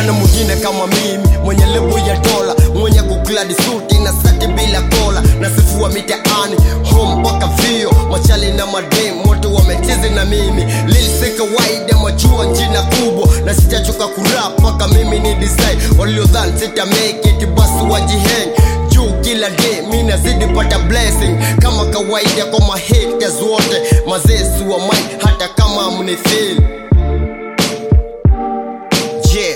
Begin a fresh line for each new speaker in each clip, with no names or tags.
nani mwingine kama mimi mwenye lebo ya dola mwenye kukladi suti na sati bila kola na sifua mitaani home mpaka vio machali na madem wote wamechezi na mimi lilisi kawaida majua njina kubwa na sitachoka kurap mpaka mimi ni design waliodhani sita make it basi wajiheng juu kila day mi nazidi pata blessing kama kawaida kwa mahaters wote mazesi wa mine hata kama mnifeel yeah.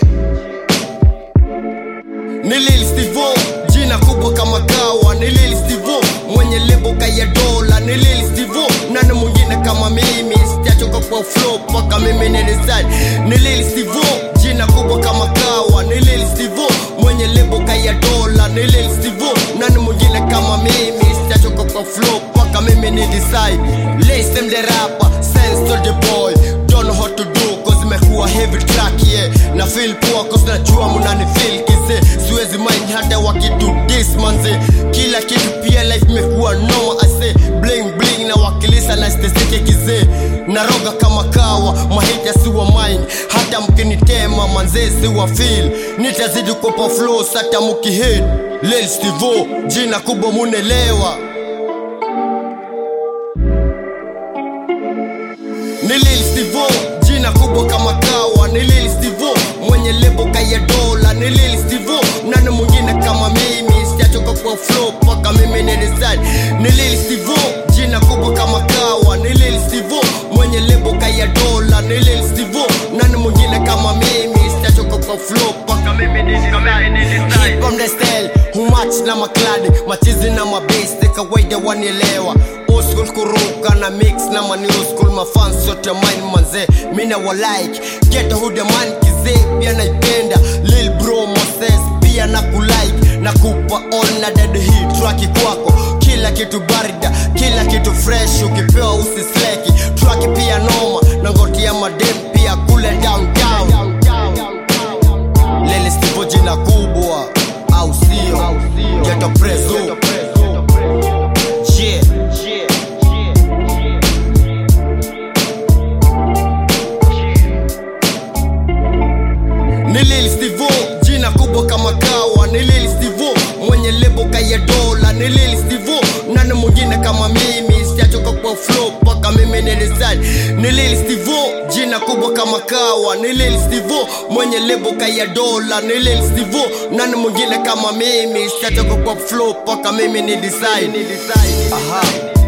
ni Lil Stivo jina kubwa kama kawa ni Lil Stivo mwenye lebo kaya dola ni Lil Stivo nani mwingine kama mimi sitachoka kwa flow mpaka mimi ni design ni Lil Stivo jina kubwa kama kawa ni Lil Stivo mwenye lebo kaya dola ni Lil Stivo nani mwingine kama mimi sitachoka kwa flow mpaka mimi ni design Listen the rapper sense to the boy don't know how to do cause imekuwa heavy track yeah na feel poa cause najua mnani feel kise siwezi mind hata wakitu dis manze kila kitu pia life imekuwa noma ase bling bling na wakilisa na stesike kizee naroga kama kawa mahita si wa mind hata mkinitema manze si wa feel nitazidi kupa flows hata mukihit Lil Stivo jina kubwa munelewa ni Lil Stivo jina kubwa kama kawa ni Lil Stivo mwenye lebo kaya dola ni Lil Stivo nani mwingine kama mimi sitachoka kwa flow mpaka mimi ni design ni Lil Stivo jina kubwa kama kawa ni Lil Stivo mwenye lebo kaya dola ni Lil Stivo nani mwingine kama mimi sitachoka kwa flow mpaka mimi ni design Hip from the style humach na makladi machizi na mabase kawaida wanielewa old school kuruka na mix na ma new school mafans yote mine manze mina wa like get hood man kize pia naipenda lil bro Moses pia na kulike na kupa all na dead hit track kwako kila kitu barida kila kitu fresh ukipewa usisleki track pia noma na ngoti ya madem pia kule downtown lele stivo jina kubwa au sio geto preso yeah ni Lil Stivo jina kubwa kama kawa ni Lil Stivo mwenye lebo kaya dola ni Lil Stivo nani mwingine kama mimi sitachoka kwa flow mpaka mimi ni design ni Lil Stivo jina kubwa kama kawa ni Lil Stivo mwenye lebo kaya dola ni Lil Stivo nani mwingine kama mimi sitachoka kwa flow mpaka mimi ni design aha